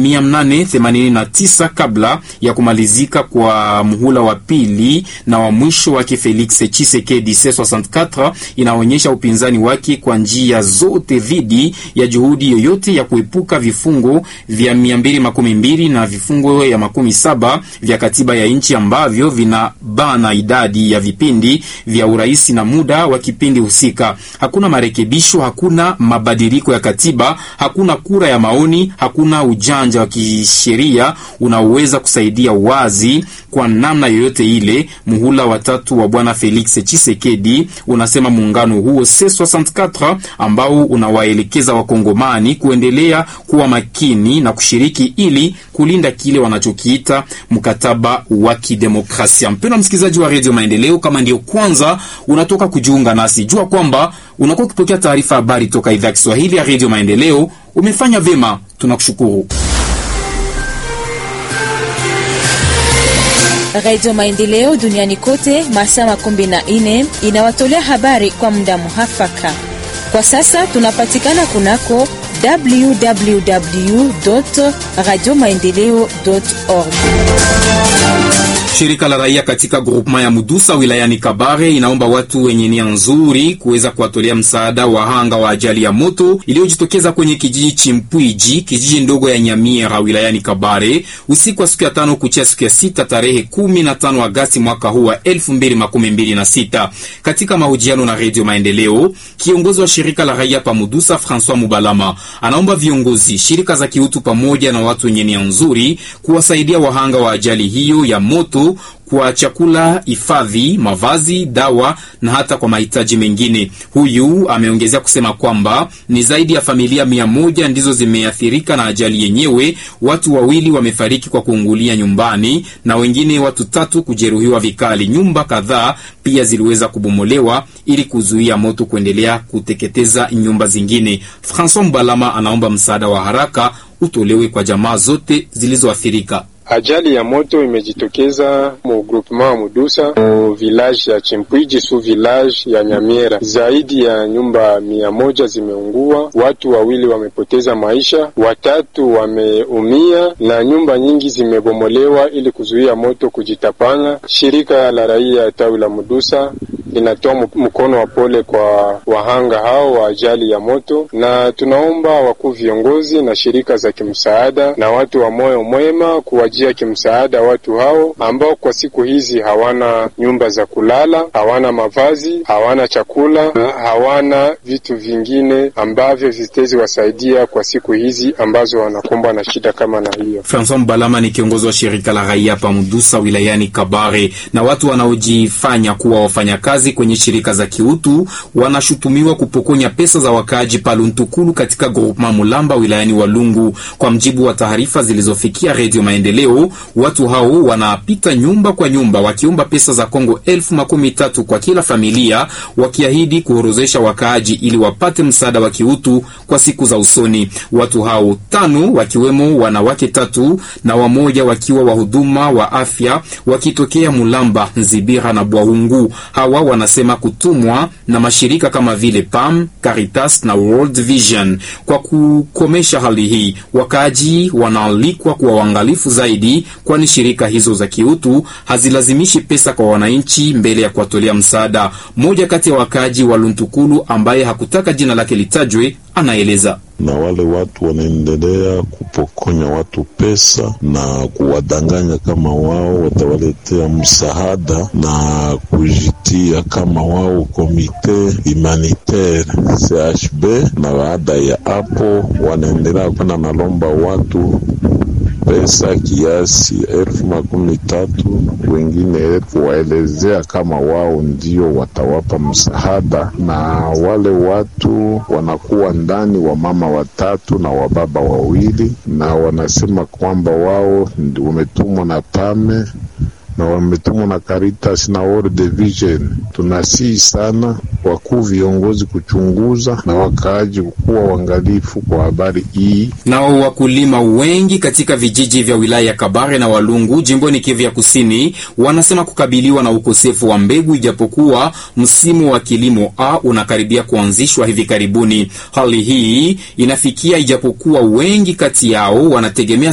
889 kabla ya kumalizika kwa muhula wa pili na wa mwisho wake Felix Tshisekedi. C64 inaonyesha upinzani wake kwa njia zote dhidi ya juhudi yoyote ya kuepuka vifungo vya 212 na vifungo ya makumi saba vya katiba ya nchi ambavyo vinabana idadi ya vipindi vya urais na muda wa kipindi husika. Hakuna marekebisho, hakuna mabadiliko ya katiba, hakuna kura ya maoni, hakuna ujanja wa kisheria unaoweza kusaidia wazi kwa namna yoyote ile muhula watatu wa bwana Felix Tshisekedi, unasema muungano huo C64 ambao unawaelekeza wakongomani kuendelea kuwa makini na kushiriki ili kulinda kile wanachokiita mkataba wa kidemokrasia. Mpendwa msikilizaji wa redio Maendeleo, kama ndio kwanza unatoka kujiunga nasi, jua kwamba unakuwa ukipokea taarifa habari toka idhaa ya Kiswahili ya redio Maendeleo. Umefanya vyema, tunakushukuru. Radio Maendeleo duniani kote masaa makumi na nne inawatolea habari kwa muda muhafaka. Kwa sasa tunapatikana kunako www radio maendeleo org. Shirika la raia katika grupema ya Mudusa wilayani Kabare inaomba watu wenye nia nzuri kuweza kuwatolea msaada wahanga wa ajali ya moto iliyojitokeza kwenye kijiji Chimpwiji, kijiji ndogo ya Nyamiera wilayani Kabare usiku wa siku ya tano kuchia siku ya sita tarehe 15 Agasti mwaka huu wa 2026. Katika mahojiano na Redio Maendeleo, kiongozi wa shirika la raia pa Mudusa Francois Mubalama anaomba viongozi, shirika za kiutu pamoja na watu wenye nia nzuri kuwasaidia wahanga wa ajali hiyo ya moto kwa chakula, hifadhi, mavazi, dawa na hata kwa mahitaji mengine. Huyu ameongezea kusema kwamba ni zaidi ya familia mia moja ndizo zimeathirika na ajali yenyewe. Watu wawili wamefariki kwa kuungulia nyumbani na wengine watu tatu kujeruhiwa vikali. Nyumba kadhaa pia ziliweza kubomolewa ili kuzuia moto kuendelea kuteketeza nyumba zingine. Francois Mbalama anaomba msaada wa haraka utolewe kwa jamaa zote zilizoathirika. Ajali ya moto imejitokeza mu groupement wa Mudusa mu village ya Chimpwiji su village ya Nyamiera. Zaidi ya nyumba mia moja zimeungua, watu wawili wamepoteza maisha, watatu wameumia na nyumba nyingi zimebomolewa ili kuzuia moto kujitapanya. Shirika la raia tawi la Mudusa linatoa mkono wa pole kwa wahanga hao wa ajali ya moto, na tunaomba wakuu viongozi na shirika za kimsaada na watu wa moyo mwema kuwajia kimsaada watu hao ambao kwa siku hizi hawana nyumba za kulala, hawana mavazi, hawana chakula na hawana vitu vingine ambavyo vitezi wasaidia kwa siku hizi ambazo wanakumbwa na shida kama na hiyo. Francois Mbalama ni kiongozi wa shirika la raia pa Mudusa wilayani Kabare. Na watu wanaojifanya kuwa wafanyakazi kwenye shirika za kiutu wanashutumiwa kupokonya pesa za wakaaji Paluntukulu katika groupema Mulamba wilayani Walungu. Kwa mjibu wa taarifa zilizofikia Redio Maendeleo, watu hao wanapita nyumba kwa nyumba wakiomba pesa za Kongo elfu makumi tatu kwa kila familia, wakiahidi kuorozesha wakaaji ili wapate msaada wa kiutu kwa siku za usoni. Watu hao tano wakiwemo wanawake tatu na wamoja wakiwa wahuduma wa afya wakitokea Mulamba, Nzibira na Bwahungu. Hawa wanasema kutumwa na mashirika kama vile PAM, Caritas na World Vision. Kwa kukomesha hali hii, wakaaji wanaalikwa kuwa waangalifu zaidi, kwani shirika hizo za kiutu hazilazimishi pesa kwa wananchi mbele ya kuwatolea msaada. Mmoja kati ya wakaaji wa Luntukulu ambaye hakutaka jina lake litajwe anaeleza na wale watu wanaendelea kupokonya watu pesa na kuwadanganya kama wao watawaletea msaada na kujitia kama wao komite humanitaire CHB, na baada ya hapo wanaendelea kwenda nalomba watu pesa kiasi elfu makumi tatu wengine elfu waelezea kama wao ndio watawapa msaada, na wale watu wanakuwa ndani wa mama watatu na wababa wawili, na wanasema kwamba wao wametumwa na pame na wametumwa na Caritas na World Vision. Tunasihi sana wakuu viongozi kuchunguza na wakaaji kuwa uangalifu kwa habari hii. Nao wakulima wengi katika vijiji vya wilaya ya Kabare na Walungu jimboni Kivu ya Kusini wanasema kukabiliwa na ukosefu wa mbegu, ijapokuwa msimu wa kilimo A unakaribia kuanzishwa hivi karibuni. Hali hii inafikia ijapokuwa wengi kati yao wanategemea